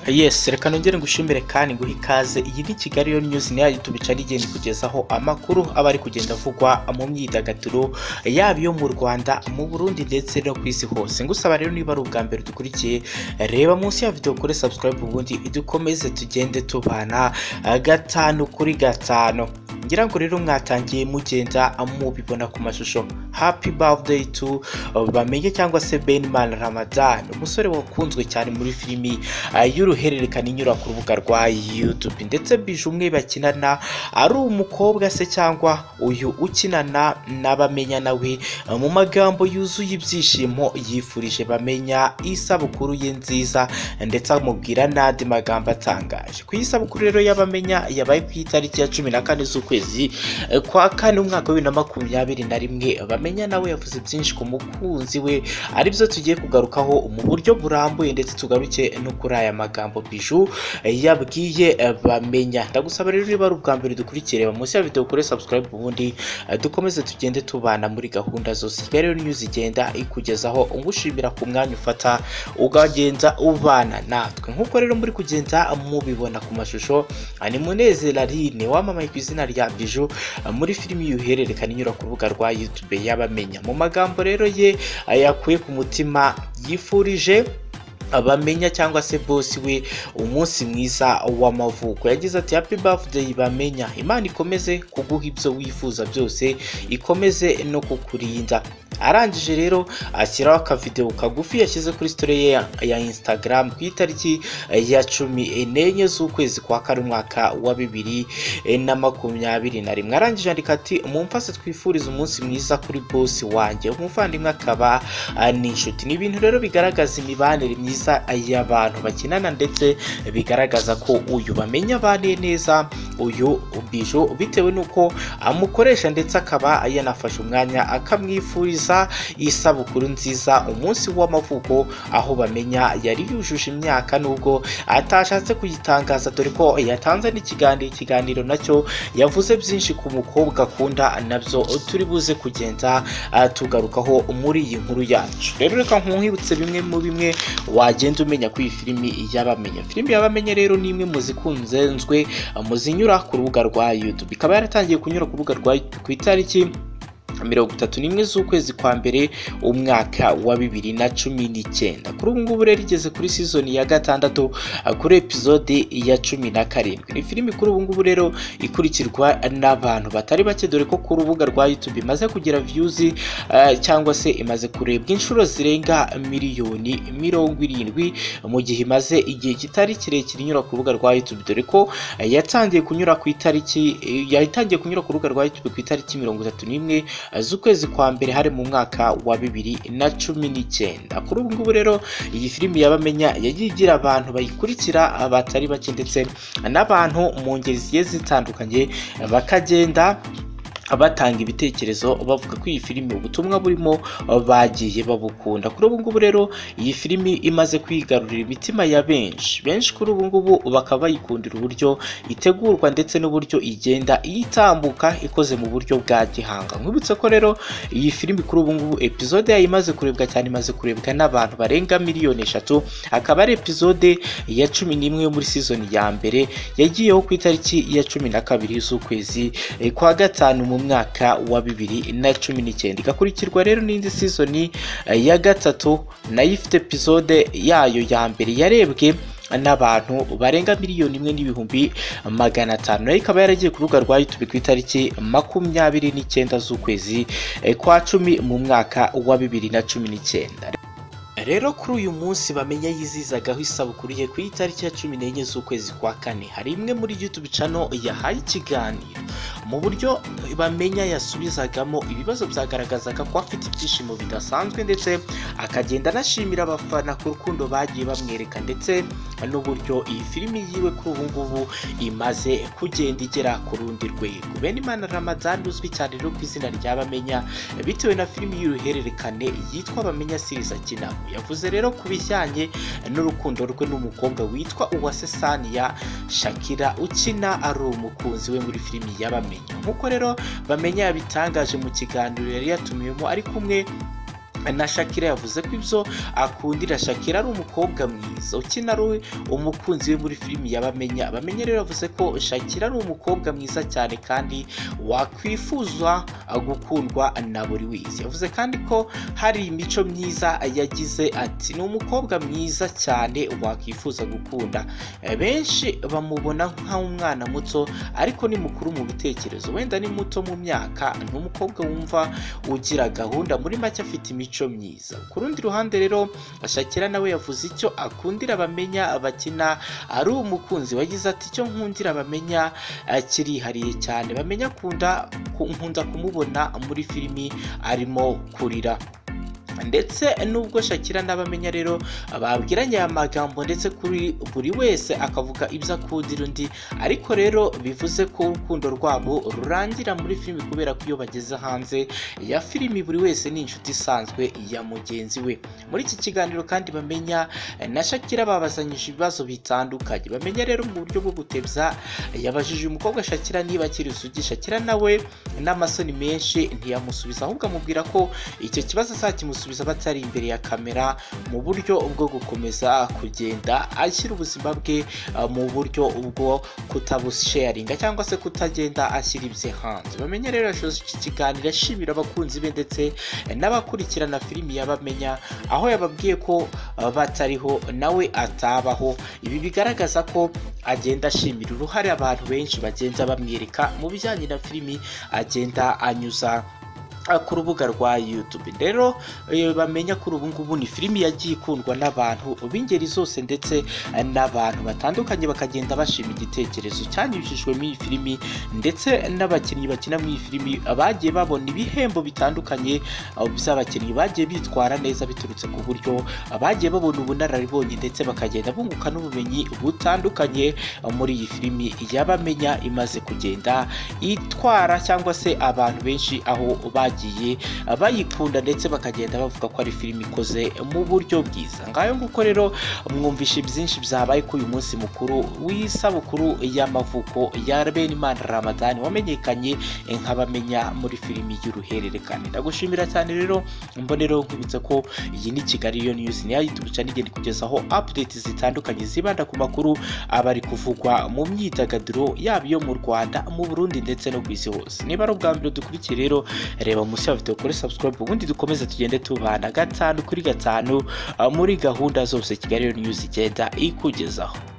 Yes reka nongere ngushimire kandi nguhe ikaze iyi ni Kigali yo News ni yayo tubicana igenda kugezaho amakuru aba ari kugenda avugwa mu myidagaduro yaba iyo mu Rwanda mu Burundi ndetse no ku isi hose ngusaba rero niba ari ubwa mbere dukurikiye reba munsi ya video kuri subscribe ubundi dukomeze tugende tubana gatanu kuri gatanu ngira ngo rero mwatangiye mugenda mubibona ku mashusho happy birthday to bamenye cyangwa se Benman Ramadan umusore wakunzwe cyane muri filimi ah, y'uruhererekane inyura ku rubuga rwa YouTube ndetse bije umwe bakinana ari umukobwa se cyangwa uyu ukinana n'abamenya nawe ah, mu magambo yuzuye ibyishimo yifurije bamenya isabukuru ye nziza ndetse amubwira n'andi magambo atangaje ku isabukuru rero y'abamenya yabaye ku itariki ya cumi na kane z'ukwezi eh, kwa kane umwaka wa bibiri na makumyabiri na rimwe bamenya nawe yavuze byinshi ku mukunzi we aribyo tugiye kugarukaho mu buryo burambuye ndetse tugaruke no kuri aya magambo biju eh, yabwiye eh, bamenya ndagusaba rero niba ari ubwa mbere dukurikire reba munsi ya video kuri subscribe ubundi eh, dukomeze tugende tubana muri gahunda zose Kigali Rero News igenda ikugezaho ngushimira ku mwanya ufata ukagenda ubana natwe nk'uko rero muri kugenda mubibona ku mashusho ah, ni Munezero Aline wamamaye ku izina rya Bijou ah, muri filimi y'uruhererekane inyura ku rubuga rwa YouTube y'abamenya mu magambo rero ye ah, yakuye ku mutima yifurije bamenya cyangwa se bosi we umunsi mwiza w'amavuko yagize ati happy birthday bamenya imana ikomeze kuguha ibyo wifuza byose ikomeze no kukurinda arangije rero ashyiraho akavideo kagufi yashyize kuri story ye ya- ya instagram ku itariki ya cumi n'enye z'ukwezi kwa kane umwaka wa bibiri na makumyabiri na rimwe arangije andika ati mumfase twifurize umunsi mwiza kuri bosi wanjye umuvandimwe akaba ah, n'inshuti ni ibintu rero bigaragaza imibanire myiza y'abantu bakinana ndetse bigaragaza ko uyu bamenya abaniye neza uyu bijo bitewe n'uko amukoresha ndetse akaba yanafashe umwanya akamwifuriza isabukuru nziza umunsi w'amavuko aho bamenya yari yujuje imyaka nubwo atashatse kuyitangaza dore ko yatanze n'ikiganiro ikiganiro nacyo yavuze byinshi ku mukobwa akunda nabyo turi buze kugenda ah, tugarukaho muri iyi nkuru yacu rero reka nkuhibutse bimwe mu bimwe wagenda umenya kuri iyi filimi y'abamenya filimi y'abamenya rero ni imwe mu zikunzenzwe mu zinyura ku rubuga rwa youtube ikaba yaratangiye kunyura ku rubuga rwa youtube ku itariki mirongo itatu n'imwe z'ukwezi kwa mbere umwaka wa bibiri na cumi n'icyenda kuri ubu ngubu rero igeze kuri sizoni ya gatandatu ah, kuri episode ya cumi na karindwi ni filimi kuri ubu ngubu rero ikurikirwa n'abantu batari bake dore ko ku rubuga rwa youtube imaze kugira views ah, cyangwa se imaze kurebwa inshuro zirenga miliyoni mirongo irindwi mu gihe imaze igihe kitari kirekire inyura ku rubuga rwa youtube dore ko ah, yatangiye kunyura ku itariki yatangiye kunyura ku rubuga rwa youtube ku itariki mirongo itatu n'imwe z'ukwezi kwa mbere hari mu mwaka wa bibiri na cumi n'icyenda kuri ubu ngubu rero iyi filimi y'abamenya yagiye igira abantu bayikurikira batari bake ndetse n'abantu mu ngeri zigiye zitandukanye bakagenda batanga ibitekerezo bavuga ko iyi filimi ubutumwa burimo bagiye babukunda kuri ubu ngubu rero iyi filimi imaze kwigarurira imitima ya benshi benshi kuri ubu ngubu bakaba bayikundira uburyo itegurwa ndetse n'uburyo igenda itambuka ikoze mu buryo bwa gihanga nkwibutse ko rero iyi filimi kuri ubu ngubu episode yayo imaze kurebwa cyane imaze kurebwa n'abantu barenga miliyoni eshatu akaba ari episode ya cumi n'imwe yo muri season ya mbere yagiyeho ku itariki ya cumi na kabiri z'ukwezi eh, kwa gatanu mu mwaka wa bibiri na cumi n'icyenda igakurikirwa rero n'indi season eh, ya gatatu nayo ifite episode yayo ya mbere yarebwe n'abantu barenga miliyoni imwe n'ibihumbi magana atanu nayo ikaba yaragiye ku rubuga rwa youtube ku itariki makumyabiri n'icyenda z'ukwezi eh, kwa cumi mu mwaka wa bibiri na cumi n'icyenda rero kuri uyu munsi bamenya yizizagaho isabukuru ye ku itariki ya cumi n'enye z'ukwezi kwa kane hari imwe muri youtube channel yahaye ikiganiro mu buryo bamenya yasubizagamo ibibazo byagaragazaga ko afite ibyishimo bidasanzwe ndetse akagenda anashimira abafana ku rukundo bagiye bamwereka ndetse n'uburyo iyi filimi yiwe kuri ubu ngubu imaze kugenda igera ku rundi rwego benimana ramadan uzwi cyane rero ku izina rya bamenya bitewe na filimi y'uruhererekane yitwa Bamenya series akina yavuze rero ku bijyanye n'urukundo rwe n'umukobwa witwa Uwase Saniya Shakira ukina ari umukunzi we muri filimi y'abamenya nk'uko rero bamenya yabitangaje mu kiganiro yari yatumiwemo ari kumwe na shakira yavuze ko ibyo akundira shakira ari umukobwa mwiza ukina ari umukunzi we muri filimi yabamenya abamenya rero yavuze ko shakira ari umukobwa mwiza cyane kandi wakwifuza gukundwa na buri wese yavuze kandi ko hari imico myiza yagize ati ni umukobwa mwiza cyane wakwifuza gukunda benshi bamubona nk'umwana muto ariko ni mukuru mu bitekerezo wenda ni muto mu myaka ni umukobwa wumva ugira gahunda muri make afite imico myiza ku rundi ruhande rero shakira nawe yavuze icyo akundira abamenya abakina ari umukunzi wagize ati icyo nkundira abamenya eh, kirihariye cyane bamenya akunda ku- nkunda kumubona muri filimi arimo kurira ndetse nubwo shakira n'abamenya rero babwiranye aya magambo ndetse kuri buri wese akavuga ibyo akundira undi ariko rero bivuze ko urukundo rwabo rurangira muri filimi kubera ko iyo bageze hanze ya filimi buri wese ni inshuti isanzwe ya mugenzi we muri iki kiganiro kandi bamenya eh, na shakira babazanyije ibibazo bitandukanye bamenya rero mu buryo bwo gutebya yabajije uyu mukobwa shakira niba akiri isugi shakira nawe n'amasoni menshi ntiyamusubiza ahubwo amubwira ko icyo kibazo azakimusubiza batari imbere ya kamera mu buryo bwo gukomeza kugenda ashyira ubuzima bwe eh, mu buryo bwo kutabusharinga cyangwa se kutagenda ashyira ibye hanze bamenye rero yashoje iki kiganiro ashimira abakunzi be ndetse eh, n'abakurikirana filimi yabamenya aho yababwiye ko eh, batariho nawe atabaho ibi bigaragaza ko agenda ashimira uruhare abantu benshi bagenda bamwereka mu bijyanye na filimi agenda anyuza ah, ku rubuga rwa YouTube rero eh, bamenya kuri ubu ngubu ni filimi yagiye ikundwa n'abantu b'ingeri zose ndetse eh, n'abantu batandukanye bakagenda bashima igitekerezo cyanyujijwe muri iyi filimi ndetse n'abakinnyi bakina muri iyi filimi bagiye babona ibihembo bitandukanye ah, by'abakinnyi bagiye bitwara neza biturutse ku buryo ah, bagiye babona ubunararibonye ndetse bakagenda bunguka n'ubumenyi butandukanye ah, muri iyi filimi yabamenya imaze kugenda itwara cyangwa se abantu benshi aho bagiye bayikunda ndetse bakagenda bavuga ko ari filimi ikoze mu buryo bwiza ngayo nguko rero mwumvishe byinshi byabaye kuri uyu munsi mukuru w'isabukuru y'amavuko ya Benimana Ramadani wamenyekanye nk'abamenya muri filimi y'uruhererekane ndagushimira cyane rero mbonero nkwibutsa ko iyi ni Kigali yo News niyo YouTube channel igenda kugezaho updates zitandukanye zibanda ku makuru aba ari kuvugwa mu myidagaduro yaba iyo mu Rwanda mu Burundi ndetse no ku isi hose niba ari ubwa mbere dukurikiye rero reba munsi ya video kuri subscribe ubundi dukomeze tugende tubana gatanu kuri gatanu ah, muri gahunda zose Kigali News igenda ikugezaho